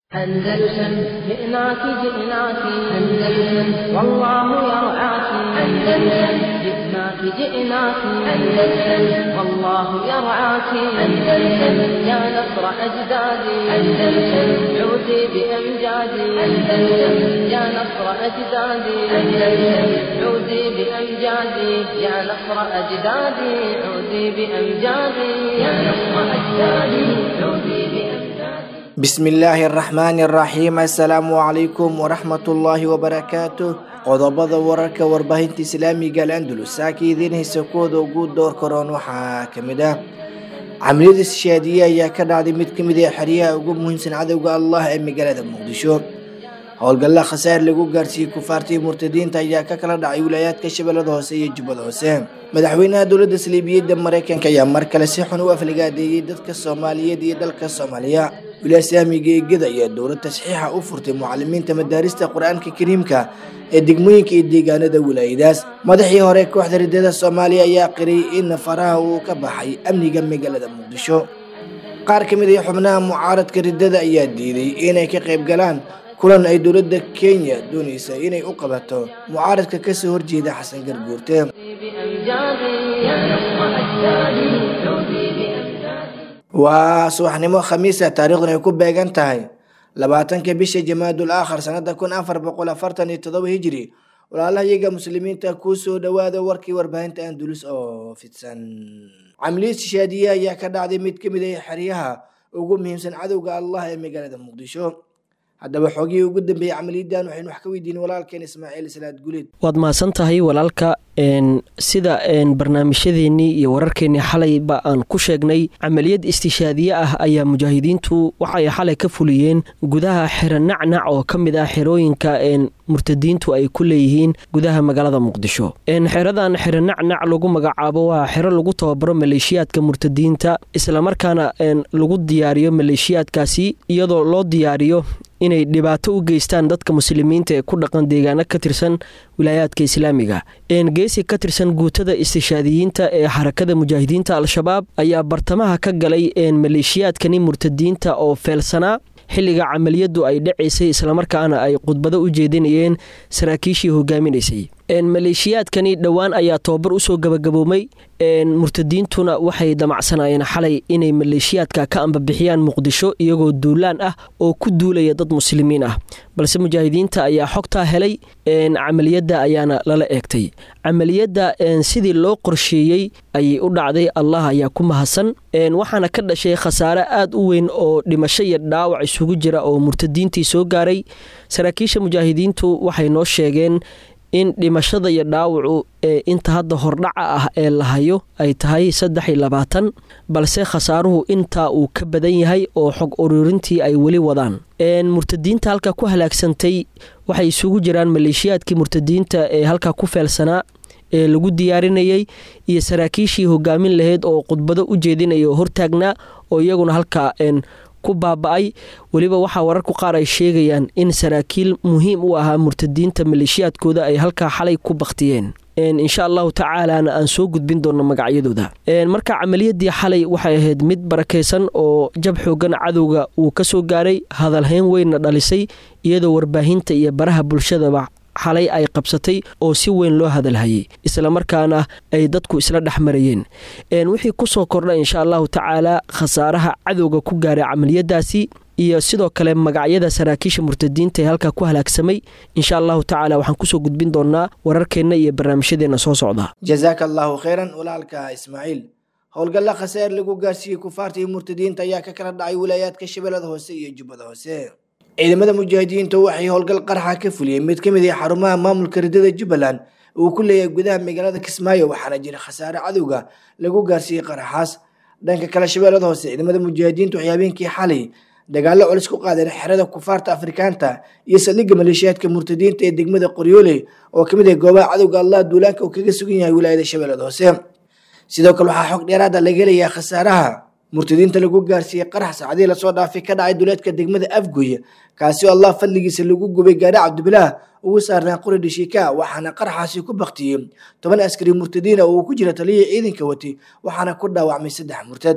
أندلسن جئناك جئناك أندلسن والله يرعاك أندلسن جئناك جئناك أندلسن والله يرعاك أندلسن يا نصر أجدادي أندلسن عودي بأمجادي أندلسن يا نصر أجدادي أندلسن عودي بأمجادي يا نصر أجدادي عودي بأمجادي يا نصر أجدادي عودي بأمجادي bismillaahi araxmaani araxiim assalaamu calaykum waraxmatullaahi wabarakaatu qodobada wararka warbaahinta islaamiga al-andalus saaka idiin haysa kuwooda ugu door karoon waxaa kamid ah camaliyada sishaadiye ayaa ka dhacday mid kamid ah xeryaha ugu muhiimsan cadowga allah ee magaalada muqdisho howlgalla khasaar lagu gaarsiiyey kufaartii murtadiinta ayaa ka kala dhacay wilaayaadka shabeellada hoose iyo jubbada hoose madaxweynaha dowladda saliibiyadda mareykanka ayaa mar kale si xun u afligaadeeyey dadka soomaaliyeed iyo dalka soomaaliya wilaaya saamiga eegada ayaa dowlad tasxiixa u furtay mucalimiinta madaarista qur-aanka kariimka ee degmooyinka iyo deegaanada wilaayadaas madaxii hore kooxda ridada soomaaliya ayaa qiray in faraha uu ka baxay amniga magaalada muqdisho qaar ka mid ah xubnaha mucaaradka ridada ayaa diiday inay ka qayb galaan kulan ay dowladda kenya doonaysa inay u qabato mucaaradka kasoo horjeeda xasan garguurte بأمجادي يا نصر أجدادي عودي بأمجادي waa subaxnimo khamiisa taariikhdan ay ku beegan tahay labaatanka bisha jamaadul aakhar sanada kun afar boqol afartan iyo todoba hijiri walaalaha iyaga muslimiinta kuu soo dhawaada warkii warbaahinta andulus oo fidsan camliyad shishaadiye ayaa ka dhacday mid kamid ah xeryaha ugu muhiimsan cadowga allah ee magaalada muqdisho haddaba xoogihii ugu dambeeyey camaliyadan waxaynu wax ka weydiin walaalkeen ismaaciil salaad guleed waad mahadsan tahay walaalka sida barnaamijyadeennii iyo wararkeennii xalayba aan ku sheegnay camaliyad istishaadiye ah ayaa mujaahidiintu waxay xalay ka fuliyeen gudaha xero nacnac oo ka mid ah xerooyinka murtadiintu ay ku leeyihiin gudaha magaalada muqdisho xeradan xero nacnac lagu magacaabo waa xero lagu tababaro maleeshiyaadka murtadiinta islamarkaana lagu diyaariyo maleeshiyaadkaasi iyadoo loo diyaariyo inay dhibaato u geystaan dadka muslimiinta ee ku dhaqan deegaano ka tirsan wilaayaadka islaamiga geesi ka tirsan guutada istishaadiyiinta ee xarakada mujaahidiinta al-shabaab ayaa bartamaha ka galay maleeshiyaadkani murtadiinta oo feelsanaa xilliga camaliyadu ay dhacaysay islamarkaana ay khudbado u jeedinayeen saraakiishii hogaaminaysay maleeshiyaadkani dhowaan ayaa tobabar usoo gabagaboomay murtadiintuna waxay damacsanayeen xalay inay maleeshiyaadka ka ambabixiyaan muqdisho iyagoo duulaan ah oo ku duulaya dad muslimiin ah balse mujaahidiinta ayaa xogtaa helay camaliyadda ayaana lala eegtay camaliyadda sidii loo qorsheeyey ayay u dhacday allah ayaa ku mahadsan waxaana ka dhashay khasaare aad u weyn oo dhimasho iyo dhaawac isugu jira oo murtadiintii soo gaaray saraakiisha mujaahidiintu waxay noo sheegeen in dhimashada iyo dhaawacu ee inta hadda hordhaca ah ee la hayo ay tahay saddex iyo labaatan balse khasaaruhu intaa uu ka badan yahay oo xog ururintii ay weli wadaan murtadiinta halka ku halaagsantay waxay isugu jiraan maleeshiyaadkii murtadiinta ee halkaa ku feelsanaa ee lagu diyaarinayay iyo saraakiishii hogaamin lahayd oo khudbado u jeedinaya oo hortaagnaa oo iyaguna halkaa ku baaba-ay weliba waxaa wararku qaar ay sheegayaan in saraakiil muhiim u ahaa murtadiinta maleeshiyaadkooda ay halkaa xalay ku baktiyeen insha allahu tacaalana aan soo gudbin doono magacyadooda marka camaliyadii xalay waxay ahayd mid barakaysan oo jab xoogan cadowga uu ka soo gaaray hadalhayn weynna dhalisay iyadoo warbaahinta iyo baraha bulshadaba xalay ay qabsatay oo si weyn loo hadalhayay islamarkaana ay dadku isla dhex marayeen wixii kusoo kordha insha allahu tacaala khasaaraha cadowga ku gaaray camaliyadaasi iyo sidoo kale magacyada saraakiisha murtadiinta ee halkaa ku halaagsamay insha allahu tacaala waxaan kusoo gudbin doonaa wararkeenna iyo barnaamijyadeena soo socda jazaaka allahu kheyran walaalka ismaaciil howlgalla khasaar lagu gaarsiiyey kufaarta iyo murtadiinta ayaa ka kala dhacay wilaayaadka shabeellada hoose iyo jubbada hoose ciidamada mujaahidiinta waxay howlgal qarxa ka fuliyeen mid ka mid ah xarumaha maamulka ridada jubbaland uu ku leeyahay gudaha magaalada kismaayo waxaana jira khasaare cadowga lagu gaarsiiyey qaraxaas dhanka kale shabeellada hoose ciidamada mujaahidiinta waxay habeenkii xalay dagaallo culus ku qaadeen xerada kufaarta afrikaanta iyo saldhigga maleeshiyaadka murtadiinta ee degmada qoryoole oo kamid ah goobaha cadowga allah duulaanka uu kaga sugan yahay wilaayada shabeellada hoose sidoo kale waxaa xog dheeraada laga helayaa khasaaraha murtadiinta lagu gaarsiiyey qarax saacadii lasoo dhaafay ka dhacay duleedka degmada afgoy kaasi oo allah fadligiisa lagu gubay gaari cabdibilaah ugu saarnaa qori dhashiika waxaana qaraxaasi ku baktiyey toban askari murtadiina oo uu ku jira taliyihii ciidanka watay waxaana ku dhaawacmay saddex murtad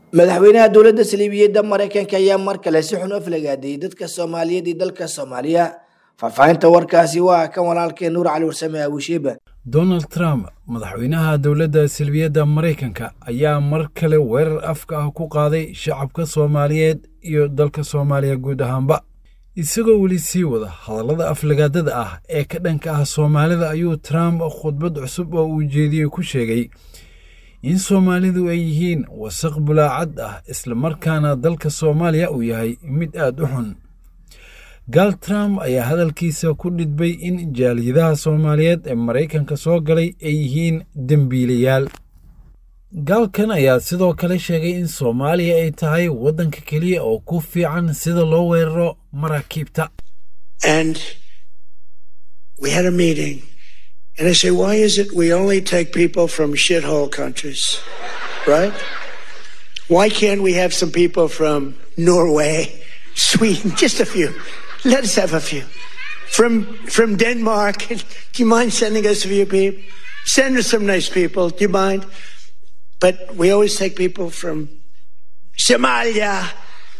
madaxweynaha dowladda saliibiyadda maraykanka ayaa mar kale si xun u aflagaadiyey dadka soomaaliyeed iyo dalka soomaaliya faahfaahinta warkaasi waa kan walaalkee nuur cali warsame abushiiba donald trump madaxweynaha dowladda silbiyadda maraykanka ayaa mar kale weerar afka ah ku qaaday shacabka soomaaliyeed iyo dalka soomaaliya guud ahaanba isagoo weli sii wada hadallada aflagaadada ah ee ka dhanka ah soomaalida ayuu trump khudbad cusub oo uu jeediyey ku sheegay in soomaalidu ay yihiin wasaq bulaacad ah islamarkaana dalka soomaaliya uu yahay mid aad u xun gaal trump ayaa hadalkiisa ku dhidbay in jaaliyadaha soomaaliyeed ee maraykanka soo galay ay yihiin dembiilayaal gaalkan ayaa sidoo kale sheegay in soomaaliya ay tahay waddanka keliya oo ku fiican sida loo weeraro maraakiibta And I say, why is it we only take people from shithole countries, right? Why can't we have some people from Norway, Sweden, just a few? Let us have a few. From from Denmark, do you mind sending us a few people? Send us some nice people, do you mind? But we always take people from Somalia,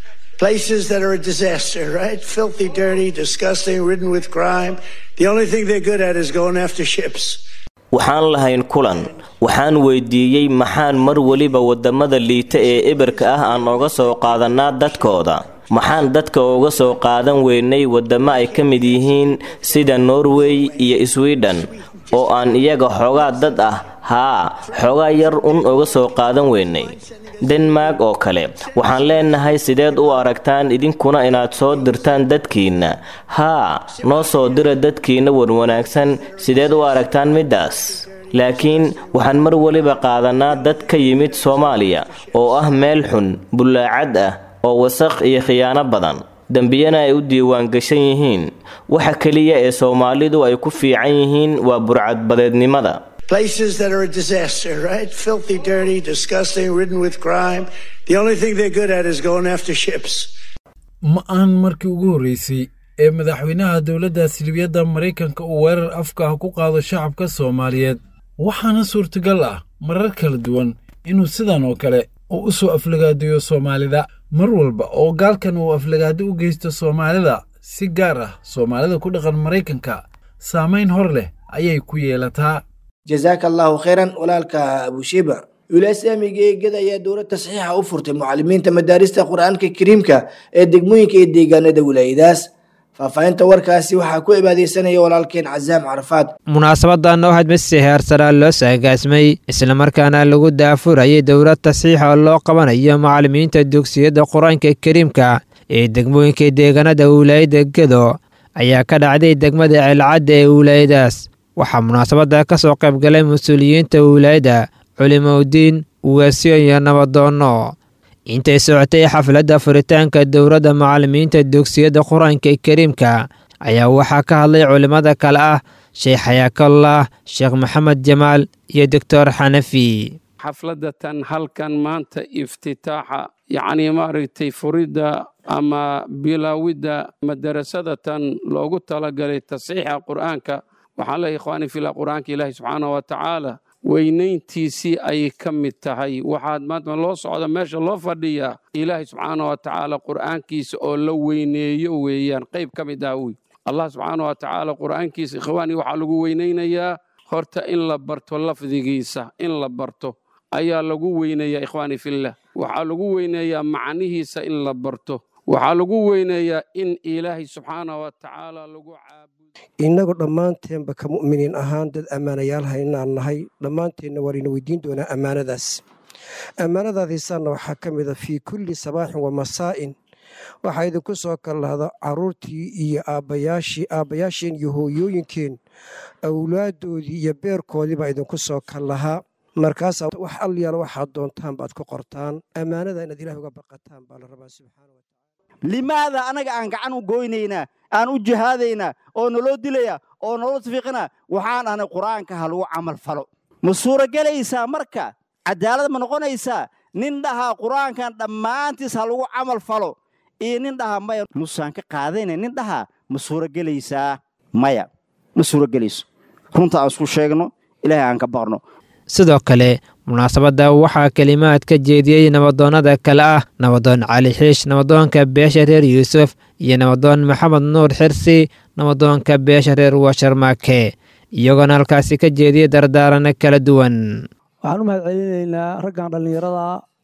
places that are a disaster, right? Filthy, dirty, disgusting, ridden with crime. The only thing they're good at is going after ships. waxaan lahayn kulan waxaan weydiiyey maxaan mar weliba waddamada liita ee eberka ah aan oga soo qaadannaa dadkooda maxaan dadka uga soo qaadan weynay waddamo ay ka mid yihiin sida norway iyo swidhen oo aan iyaga xoogaa dad ah haa xoogaa yar un uga soo qaadan weynay denmark oo kale waxaan leenahay sideed u aragtaan idinkuna inaad soo dirtaan dadkiinna haa noo soo dira dadkiinna wanwanaagsan sideed u aragtaan middaas laakiin waxaan mar weliba qaadannaa dad ka yimid soomaaliya oo ah meel xun bullaacad ah oo wasaq iyo khiyaano badan dembiyana ay u diiwaangashan yihiin waxa keliya ee soomaalidu ay ku fiican yihiin waa burcadbadeednimada Places that are a disaster, right? Filthy, dirty, disgusting, ridden with crime. The only thing they're good at is going after ships. ma aan markii ugu horreysay ee madaxweynaha dowladda silbiyadda maraykanka uu weerar afka ah ku qaado shacabka soomaaliyeed waxaana suurtagal ah marar kala duwan inuu sidan oo kale uu u soo aflagaadiyo soomaalida mar walba oo gaalkan uu aflagaado u geysto soomaalida si gaar ah soomaalida ku dhaqan maraykanka saamayn hor leh ayay ku yeelataa jazaaka allahu khayran walaalka abushiba wilaaya islaamiga eegada ayaa dowlad tasxiixa u furtay mucalimiinta madaarista qur-aanka kariimka ee degmooyinka iyo deegaanada wilaayadaas faahfaahinta warkaasi waxaa ku ibaadeysanaya walaalkeen casaam carafaad munaasabadan waxaad masi heersaraa loo saagaasmay islamarkaana lagu daafurayay dowlad tasxiixa oo loo qabanayo macalimiinta dugsiyada qur-aanka kariimka ee degmooyinka deegaanada wilaayada gedo ayaa ka dhacday degmada ceelcadda ee wilaayadaas waxaa munaasabadda ka soo qayb galay mas-uuliyiinta wilaayada culimowdiin ugaasyo iyo nabadoonno intay socotay xafladda furitaanka dowladda macalimiinta dugsiyada qur-aanka kariimka ayaa waxaa ka hadlay culimmada kale ah sheekh xayaakallah sheekh maxamed jamaal iyo doctor xanafi xafladatan halkan maanta iftitaaxa yacnii maaragtay furidda ama bilaawidda madarasadatan loogu talagalay tasxiixa qur'aanka waxaan leeyahay ikhwaani fillah qur'aanka ilaahi subxaana wa tacaala weynayntiisii ayay ka mid tahay waxaad maanta loo socda meesha loo fadhiyaa ilaahi subxaana wa tacaala qur'aankiisa oo la weyneeyo weeyaan qayb ka mid ah wey allah subxaana wa tacaala qur'aankiisa ikhwaani waxaa lagu weynaynayaa horta in la barto lafdigiisa in la barto ayaa lagu weyneeyaa ikhwaani fillah waxaa lagu weyneeyaa macnihiisa in la barto waxaa lagu weyneeyaa in ilaahay subxaana wa tacaala lagu caabudo innagu dhammaanteenba ka mu'miniin ahaan dad ammaanayaalha inaan nahay dhammaanteenna waan ina weydiin doonaa ammaanadaas ammaanadaadiisaanna waxaa ka mid a fii kulli sabaaxin wa masaa'in waxaa idinku soo kallahda carruurtii iyo aabbayaashii aabbayaasheen iyo hooyooyinkeen awlaaddoodii iyo beerkoodii baa idinku soo kallahaa markaasaa wax alyaala waxaad doontaan baad ku qortaan ammaanada inaad ilaah uga baqataan baa la rabaa subxaana wa limaada anaga aan gacan u goynaynaa aan u jihaadaynaa oo naloo dilaya oo naloo tafiiqina waxaan ahnay qur'aanka ha lagu camal falo ma suuragelaysaa marka cadaalad ma noqonaysaa nin dhahaa qur'aankan dhammaantiis ha lagu camal falo iyo nin dhahaa maya musaan ka qaadayna nin dhahaa ma suuragelaysaa maya ma suuragelayso runta aan isku sheegno ilaahay aan ka baqno sidoo kale munaasabadda waxaa kelimaad ka jeediyey nabadoonnada kale ah nabadoon cali xiish nabadoonka beesha reer yuusuf iyo nabadoon maxamed nuur xirsi nabadoonka beesha reer washarmaake iyagoona halkaasi ka jeediyey dardaarano kala duwan waxaan u mahad celinaynaa raggan dhallinyarada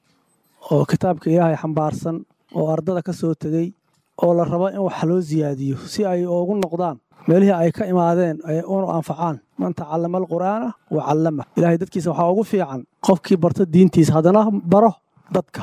oo kitaabka ilaahay xambaarsan oo ardada ka soo tegey oo la rabo in wax loo siyaadiyo si ay ugu noqdaan meelihii ay ka imaadeen ay unu anfacaan man tacallama alqur'aana wa callama ilaahay dadkiisa waxaa ugu fiican qofkii barta diintiisa haddana baro dadka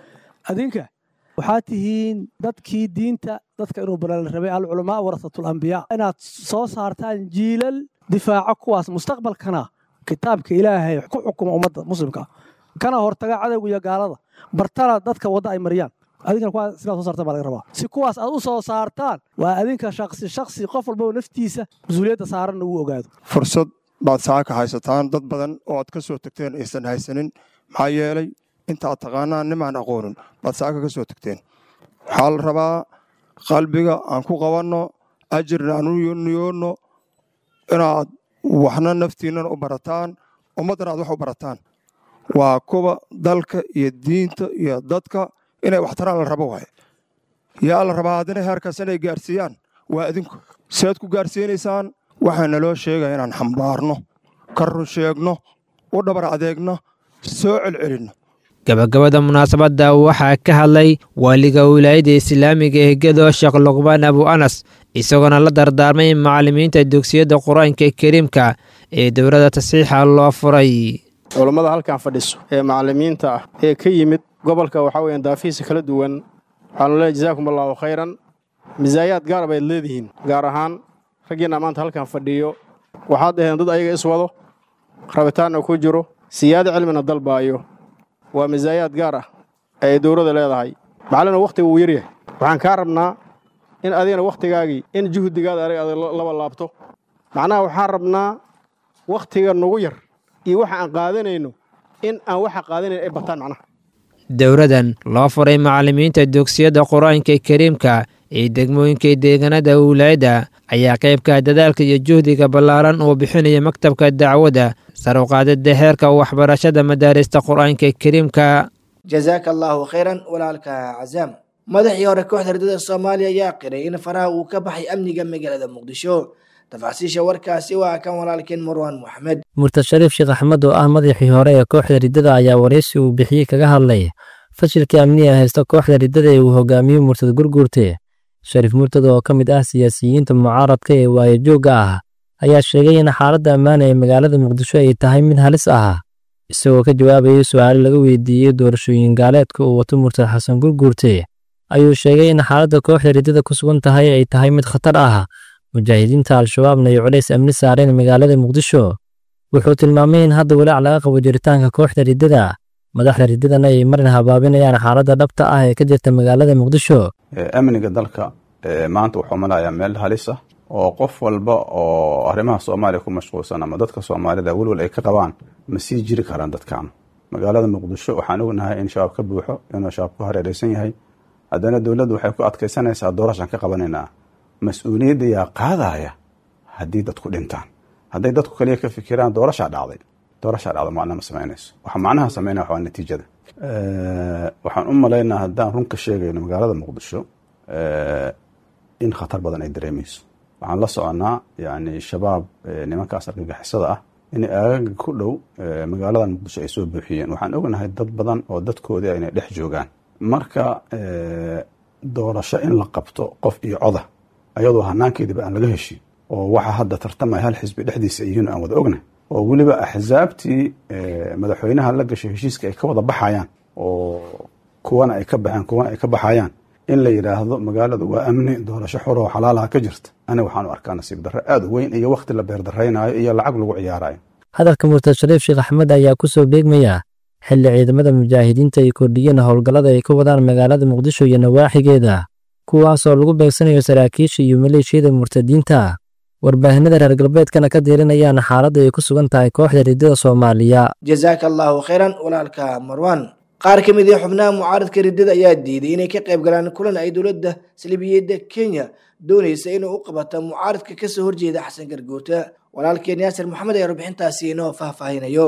adinka waxaa tihiin dadkii diinta dadka inuu bara la rabay alculamaa warasatul ambiyaa inaad soo saartaan jiilal difaaco kuwaas mustaqbalkana kitaabka ilaahay ku xukuma ummadda muslimka kana hortaga cadowga iyo gaalada bartana dadka wadda ay mariyaan adinkana kuwaas sidaad soo saartaan baa laga rabaa si kuwaas aad u soo saartaan waa adinka shaksi shaksi qof walbaba naftiisa mas-uuliyadda saaranna uu ogaado fursad baad saaka haysataan dad badan oo aad ka soo tagteen aysan haysanin maxaa yeelay inta aad taqaanaan nimaan aqoonin baad saaka ka soo tagteen waxaa la rabaa qalbiga aan ku qabanno ajirna aan u niyoonno inaad waxna naftiinnana u barataan ummaddana aad wax u barataan waa kuwa dalka iyo diinta iyo dadka inay waxtaraan la rabo waaye yaa la rabaa haddana heerkaas inay gaarsiiyaan waa adinku sead ku gaarsiinaysaan waxaa naloo sheegaya inaan xambaarno ka run sheegno u dhabar adeegno soo celcelinno gabagabada munaasabadda waxaa ka hadlay waaliga wilaayadda islaamiga ee gedo sheekh luqbaan abu anas isagoona la dardaarmay macallimiinta dugsiyadda qur-aanka kariimka ee dowladda tasiixa loo furay culammada halkan fadhiso ee macallimiinta ah ee ka yimid gobolka waxaa weeyaan daafihiisa kala duwan waxaanu leeyahay jazaakum allaahu khayran misaayaad gaar bayd leedihiin gaar ahaan raggiinna maanta halkan fadhiyo waxaad dhaheen dad ayaga iswado rabitaanna ku jiro siyaado cilmina dalbaayo waa misaayaad gaar ah ee dowladda leedahay macallina wakhtiga wuu yaryahay waxaan kaa rabnaa in adigana wakhtigaagii in juhdigaada adig adag laba laabto macnaha waxaan rabnaa wakhtiga nugu yar iyo waxa aan qaadanayno in aan waxa qaadanayn ay bataan macnaha dowladan loo furay macallimiinta dugsiyadda qur-aanka kariimka ee degmooyinka deegaanada wilaayadda ayaa qaybka dadaalka iyo juhdiga ballaaran uu bixinaya maktabka dacwadda sar u qaadida heerka waxbarashada madaarista qur-aanka kariimka jazaaka allaahu khayran walaalka cazaam madaxii hore kooxda ridada soomaaliya ayaa qiray in faraha uu ka baxay amniga magaalada muqdisho tafaasiisha warkaasi waa kan walaalkeen marwaan moxamed murtad shariif sheekh axmed oo ah madaxii hore ee kooxda riddada ayaa waraysi uu bixiyey kaga hadlay fashilkii amniga haysta kooxda riddada ee uu hogaamiyo murtad gurguurte shariif murtad oo ka mid ah siyaasiyiinta mucaaradka ee waayajoogga ah ayaa sheegay in xaaladda ammaana ee magaalada muqdisho ay tahay mid halis ah isagoo ka jawaabayay su'aalo laga weydiiyey doorashooyin gaaleedka uu wato murtad xasan gurguurte ayuu sheegay in xaaladda kooxda riddada ku sugan tahay ay tahay mid khatar ah mujaahidiinta al-shabaabna ay culays amni saareen magaalada muqdisho wuxuu tilmaamay in hadda walaac laga qabo jiritaanka kooxda riddada madaxda riddadana ay marin habaabinayaan xaaladda dhabta ah ee ka jirta magaalada muqdisho amniga dalka maanta wuxuu malayaa meel halis ah oo qof walba oo arrimaha soomaaliya ku mashquulsan ama dadka soomaalida welwal ay ka qabaan ma sii jiri karaan dadkan magaalada muqdisho waxaan ognahay in shabaab ka buuxo inuu shabaab ku hareeraysan yahay haddana dowladdu waxay ku adkaysanaysaa doorashaan ka qabanaynaa mas-uuliyadda yaa qaadaya haddii dadku dhintaan hadday dadku kaliya ka fikiraan doorashaa dhacday doorashaa dhacda macna ma samaynayso waxa macnaha samaynaya waa natiijada waxaan u malaynaa haddaan run ka sheegayno magaalada muqdisho in khatar badan ay dareemayso waxaan la soconnaa yani shabaab nimankaas argagixisada ah in aagaga ku dhow magaalada muqdisho ay soo buuxiyeen waxaan ognahay dad badan oo dadkoodii inay dhex joogaan marka doorasho in la qabto qof iyo coda ayadoo hanaankeediba aan laga heshin oo waxa hadda tartamaya hal xisbi dhexdiisa yihiin aan wada ognahay oo weliba axsaabtii madaxweynaha la gashay heshiiska ay ka wada baxayaan oo kuwana ay ka baxeen kuwana ay ka baxayaan in la yidhaahdo magaaladu waa amni doorasho xor oo xalaalaha ka jirta aniga waxaan u arkaa nasiib darre aad u weyn iyo wakhti la beerdaraynayo iyo lacag lagu ciyaarayo hadalka murtad shariif sheekh axmed ayaa ku soo beegmaya xilli ciidamada mujaahidiinta ay kordhiyeen howlgallada ay ka wadaan magaalada muqdisho iyo nawaaxigeeda kuwaasoo lagu beegsanayo saraakiisha iyo maleeshiyada murtadiinta warbaahinada reer galbeedkana ka diirinayaan xaaladda ay ku sugan tahay kooxda riddada soomaaliya jazaaka allaahu khayran walaalka marwan qaar ka mid ah xubnaha mucaaradka riddada ayaa diiday inay ka qayb galaan kulan ay dowladda salibiyadda kenya doonaysa inuu u qabato mucaaradka kasoo horjeeda xasan garguurta walaalkeen yaasir maxamed ayaa warbixintaasi inoo faahfaahinayo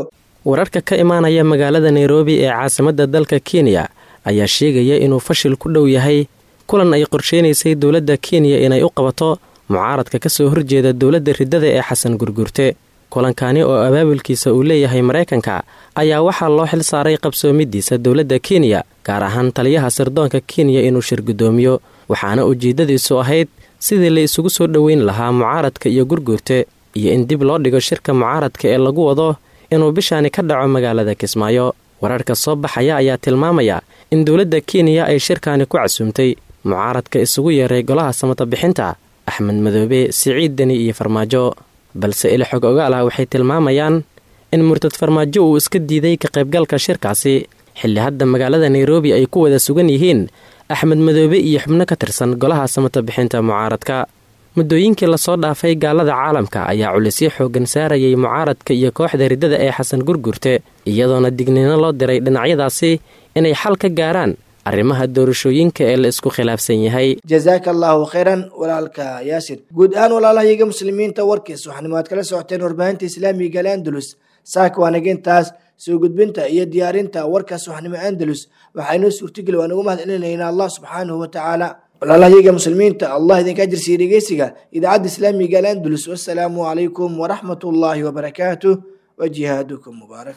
wararka ka imaanaya magaalada nairobi ee caasimadda dalka kenya ayaa sheegaya inuu fashil ku dhow yahay kulan ay qorsheynaysay dowladda kenya inay u qabato mucaaradka ka soo horjeeda dowladda riddada ee xasan gurgurte kulankani oo abaabulkiisa uu leeyahay maraykanka ayaa waxaa loo xil saaray qabsoomidiisa dowladda kenya gaar ahaan taliyaha sirdoonka kenya inuu shir guddoomiyo waxaana ujeeddadiisu ahayd sidii la isugu soo dhoweyn lahaa mucaaradka iyo gurgurte iyo in dib loo dhigo shirka mucaaradka ee lagu wado inuu bishaani ka dhaco magaalada kismaayo wararka soo baxaya ayaa tilmaamaya in dowladda kenya ay shirkaani ku casuumtay mucaaradka isugu yeeray golaha samata bixinta axmed madoobe siciid deni iyo farmaajo balse ili xog ogaal ah waxay tilmaamayaan in murtad farmaajo uu iska diiday ka qaybgalka shirkaasi xilli hadda magaalada nairobi ay ku wada sugan yihiin axmed madoobe iyo xubno ka tirsan golaha samata bixinta mucaaradka muddooyinkii lasoo dhaafay gaalada caalamka ayaa culisyo xooggan saarayay mucaaradka iyo kooxda riddada ee xasan gurgurte iyadoona digniino loo diray dhinacyadaasi inay xal ka gaaraan arrimaha doorashooyinka ee la isku khilaafsan yahay jazaaka allaahu khayran walaalka yaasir guud ahaan walaalahayaga muslimiinta warkiis waxaanimo aad kala socoteen warbaahinta islaamiga al andalus saaka waanagintaas soo gudbinta iyo diyaarinta warkaas waxnimo andalus waxaynoo suurtageli waan ugu mahad celinaynaa allah subxaanahu wa tacaala walaalahayaga muslimiinta allah idinka ajirsiiya dhegeysiga idaacadda islaamiga al andalus wassalaamu calaykum waraxmat ullaahi wabarakaatuh wa jihaadukum mubaarak